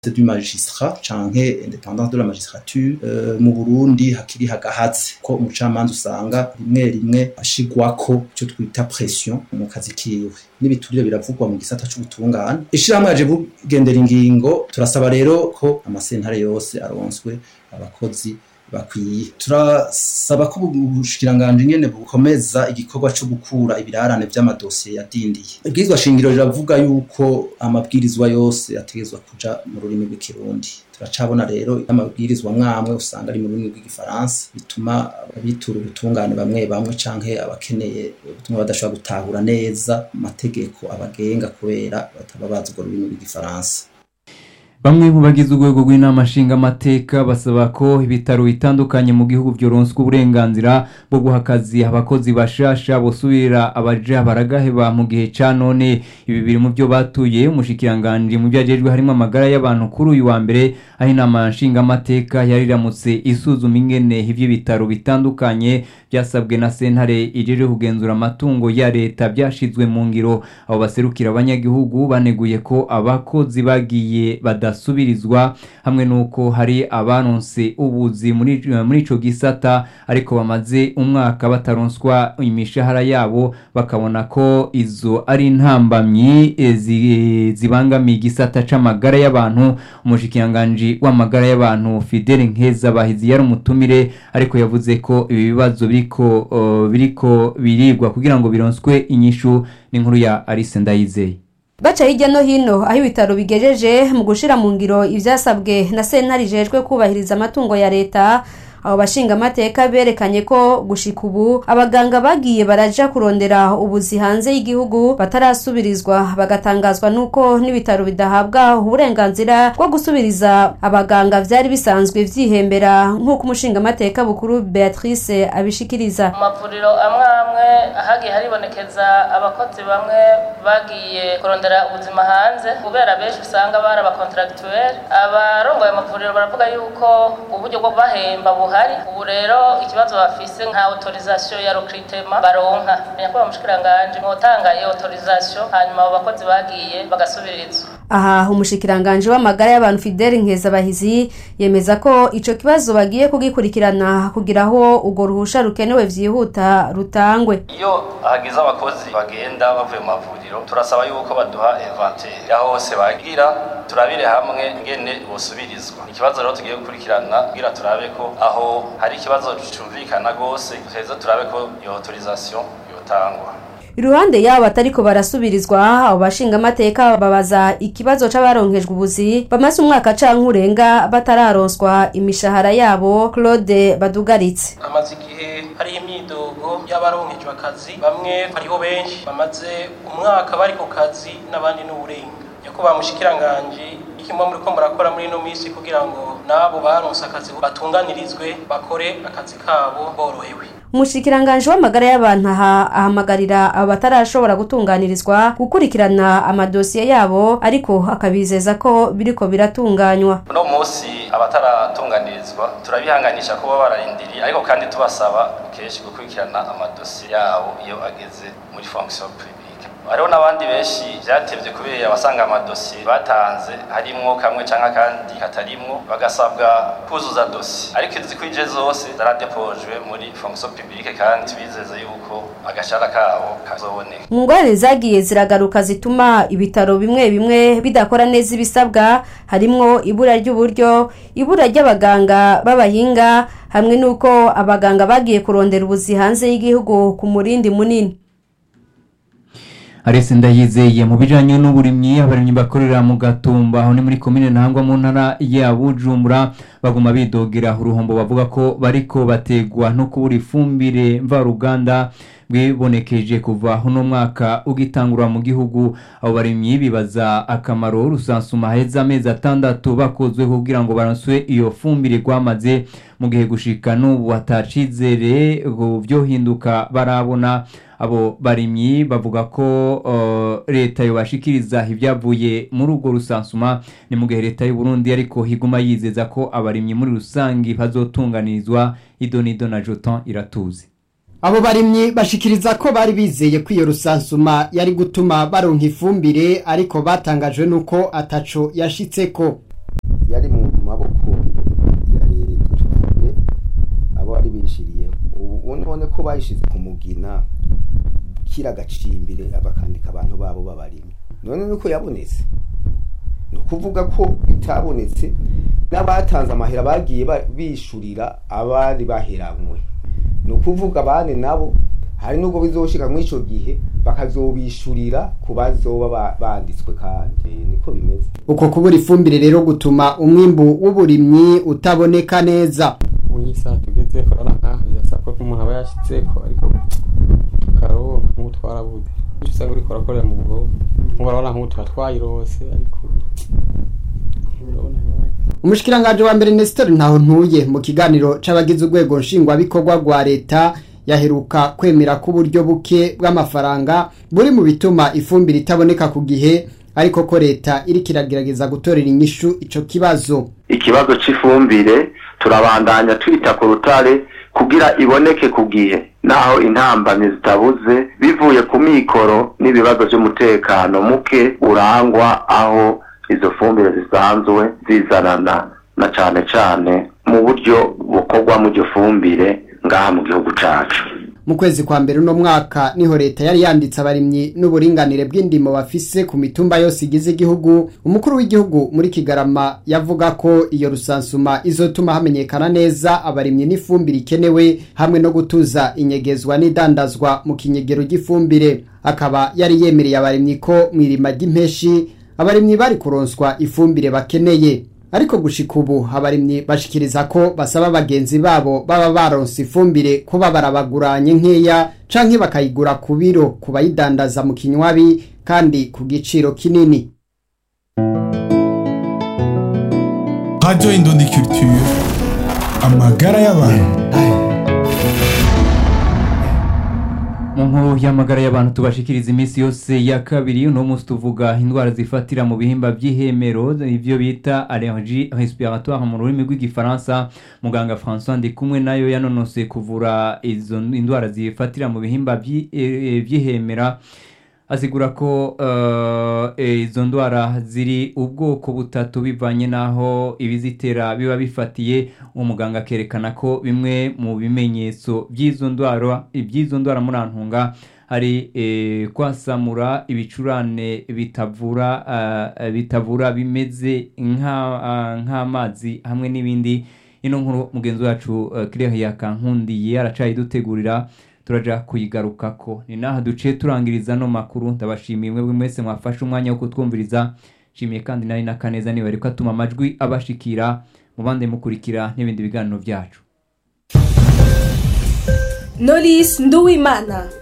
du magistrat canke independance de la magistrature uh, mu Burundi hakiri hagahatse ko umucamanza usanga rimwe rimwe ashigwako ico twita pression mu kazi kiwe n'ibiturire biravugwa mu gisata c'ubutungane ishirahamwe yaje kugendera ingingo turasaba rero ko amasentare yose aronswe abakozi bakwiye turasaba ko ubushikiranganje nyene bukomeza igikorwa co gukura ibirarane vy'amadosiye yadindiye ibwirizwa shingiro riravuga yuko amabwirizwa yose ategerezwa kuja mu rurimi rw'ikirundi turacabona rero amabwirizwa mwamwe usanga ari mu rurimi rw'igifaransa bituma abitura ubutungane bamwe bamwe canke abakeneye ubutumwa badashobora gutahura neza amategeko abagenga kubera bataba bazi urwo rurimi rw'igifaransa bamwe mu bagize urwego rw'inama nshingamateka basaba ko ibitaro bitandukanye mu gihugu byoronswa uburenganzira bwo guha akazi abakozi bashasha bosubirira abaja baragaheba mu gihe ca none ibi biri mu byo batuye umushikiranganji mu byo ajejwe harimo amagara y'abantu kuri uyu wa mbere aho inama nshingamateka yari iramutse isuzuma ingene ivyo bitaro bitandukanye byasabwe na sentare ijeje kugenzura amatungo ya leta byashizwe mu ngiro abo baserukira abanyagihugu baneguye ko abakozi bagiye bada badasubirizwa hamwe nuko hari abanonse ubuzi muri muri ico gisata ariko bamaze umwaka bataronswa imishahara yabo bakabona ko izo ari intambamyi zibangamiye igisata c'amagara y'abantu umushikiranganji w'amagara y'abantu Fidele Nkeza bahizi yari umutumire ariko yavuze ko ibi bibazo biriko uh, biriko birigwa kugira ngo bironswe inyishu n'inkuru ya Alice Ndayizeye baca hirya no hino aho ibitaro bigejeje mu gushira mu ngiro ivyasabwe na sentare ijejwe kubahiriza amatungo ya leta abo bashinga amateka berekanye ko gushika ubu abaganga bagiye baraja kurondera ubuzi hanze y'igihugu batarasubirizwa bagatangazwa nuko n'ibitaro bidahabwa uburenganzira bwo gusubiriza abaganga vyari bisanzwe vyihembera nk'uko umushinga amateka bukuru Beatrice abishikiriza mu mavuriro amwe amwe hagiye haribonekeza abakozi bamwe bagiye kurondera ubuzima hanze kubera benshi usanga bari abakontractuel abarongoye amavuriro baravuga yuko uburyo bwo bahemba buhari ubu rero ikibazo bafise nka autorisation ya recrutement baronka nyakubahwa mushikiranganje mwotanga iyo autorisation hanyuma abo bakozi bagiye bagasubirizwa aha umushikiranganje w'amagara y'abantu Fidel Nkezabahizi yemeza ko ico kibazo bagiye kugikurikirana kugira aho urwo ruhusha rukenewe vyihuta rutangwe iyo hagize abakozi bagenda bavuye mu mavuriro turasaba yuko baduha inventaire aho hose bagira turabire hamwe ngene bosubirizwa ikibazo rero tugiye gukurikirana kugira turabe ko aho hari ikibazo cumvikana gose tuheze turabe ko iyo autorisation yotangwa iruhande yabo batariko barasubirizwa abo bashinga amateka babaza ikibazo c'abaronkejwe ubuzi bamaze umwaka canke urenga batararonswa imishahara yabo Claude Badugaritse amaze igihe hari imyidogo y'abaronkejwe akazi bamwe hariho benshi bamaze umwaka bari ku kazi n'abandi n'uburenga nyakubahwa mushikiranganje ikimwe muri ko murakora muri ino minsi kugira ngo nabo baronse akazi batunganirizwe bakore akazi kabo borohewe umushikiranganje w'amagara y'abantu aha ahamagarira abo batarashobora gutunganirizwa gukurikirana amadosiye yabo ariko akabizeza ko biriko biratunganywa uno munsi abataratunganirizwa turabihanganisha kuba bararindiriye ariko kandi tubasaba kenshi gukurikirana amadosiye yabo iyo ageze muri fonction publique hariho n'abandi benshi byatevye kubera abasanga amadosiye batanze harimwo kamwe canke akandi katarimwo bagasabwa kuzuza dosiye ariko izikwije zose zaradepojwe muri fonction publique kandi tubizeze yuko agashara kabo kazoboneka mu ngorane zagiye ziragaruka zituma ibitaro bimwe bimwe bidakora neza ibisabwa harimwo ibura ry'uburyo ibura ry'abaganga b'abahinga hamwe n'uko abaganga bagiye kurondera ubuzi hanze y'igihugu ku murindi munini Arese ndayizeye mu bijanye n'uburimyi abarimyi bakorera mu gatumba aho ni muri komine ntangwa mu ntara ya Bujumbura baguma bidogera uruhombo bavuga ko bariko bategwa no kubura ifumbire mvaruganda bwibonekeje kuva uno mwaka ugitangura mu gihugu abo barimyi bibaza akamaro rusansuma heza amezi atandatu bakozwe kugira ngo baronswe iyo fumbire gwamaze mu gihe gushika n'ubu hatacizere byohinduka barabona abo barimyi bavuga ko uh, leta yobashikiriza ibyavuye muri urwo rusansuma ni mu gihe leta y'u Burundi ariko higuma yizeza ko abarimyi muri rusangi bazotunganirizwa idonido na Jotan iratuzi abo barimyi bashikiriza ko bari bizeye ko iyo rusansuma yari gutuma baronka ifumbire ariko batangajwe nuko ataco yashitseko none ko bayishize ku mugina kira gacimbire bakandika abantu babo babarimo none nuko yabonetse ni ukuvuga ko itabonetse n'abatanze amahera bagiye ba- bishurira abari baheramwe ni ukuvuga abandi nabo hari n'ubwo bizoshika muri ico gihe bakazobishurira ku bazoba ba- banditswe kandi niko bimeze uko kubura ifumbire rero gutuma umwimbu w'uburimyi utaboneka neza unyisa tugeze korora nkaho birasaba ko umuntu aba yashitseko ariko tukaronka nk'ubu twarabuze icyo usanga uriko urakorera mu bugogo nk'ubu urabona nk'ubu tuba twayirose ariko urabona nkaho umushikiranganje wa mbere Nestor ntaho ntuye mu kiganiro c'abagize urwego nshingwabikorwa rwa leta yaheruka kwemera ko uburyo buke bw'amafaranga buri mu bituma ifumbire itaboneka ku gihe ariko ko leta iriko iragerageza gutorera inyishu ico kibazo ikibazo cy'ifumbire turabandanya twita ku rutare kugira iboneke ku gihe naho intambamyi zitabuze bivuye ku mikoro n'ibibazo by'umutekano muke urangwa aho izo fumbire zisanzwe zizanana na cane cane mu buryo bukorwa mu iryo fumbire ngaha mu gihugu cacu mu kwezi kwa mbere uno mwaka niho leta yari yanditse abarimyi n'uburinganire bw'indimo bafise ku mitumba yose igize igihugu umukuru w'igihugu muri kigarama yavuga ko iyo rusansuma izotuma hamenyekana neza abarimyi n'ifumbire ikenewe hamwe no gutuza inyegezwa n'idandazwa mu kinyegero ry'ifumbire akaba yari yemereye abarimyi ko mu irima ry'impeshi abarimyi bari kuronswa ifumbire bakeneye ariko gushika ubu abarimyi bashikiriza ko basaba bagenzi babo baba baronse ifumbire kuba barabaguranye nkeya canke bakayigura ku biro ku bayidandaza mu kinywabi kandi ku giciro kinini Radio Indundi Culture amagara y'abantu mu nkuru y'amagara y'abantu tubashikiriza iminsi yose ya kabiri uno munsi tuvuga indwara zifatira mu bihimba by'ihemero ibyo bita allergie respiratoire mu rurimi rw'igifaransa muganga françois ndikumwe nayo yanonose kuvura izo indwara zifatira mu bihimba by'i- eh, by'ihemera asigura ko eh, izo ndwara ziri ubwoko butatu bivanye n'aho ibizitera biba bifatiye umuganga akerekana ko bimwe mu bimenyetso by'izo ndwara iby'izo ndwara murantunga hari eh, kwasamura ibicurane bitavura eh, bitavura bimeze nka- ah, nk'amazi hamwe n'ibindi ino nkuru mugenzi wacu eh, Claire yakankundiye aracayidutegurira turaja kuyigarukako ni naha duciye turangiriza no makuru ndabashimiye mwebwe mwese mwafashe umwanya wo kutwumviriza nshimiye kandi nari na kaneza niba ariko atuma amajwi abashikira mubande mukurikira n'ibindi biganiro byacu Knowless Nduwimana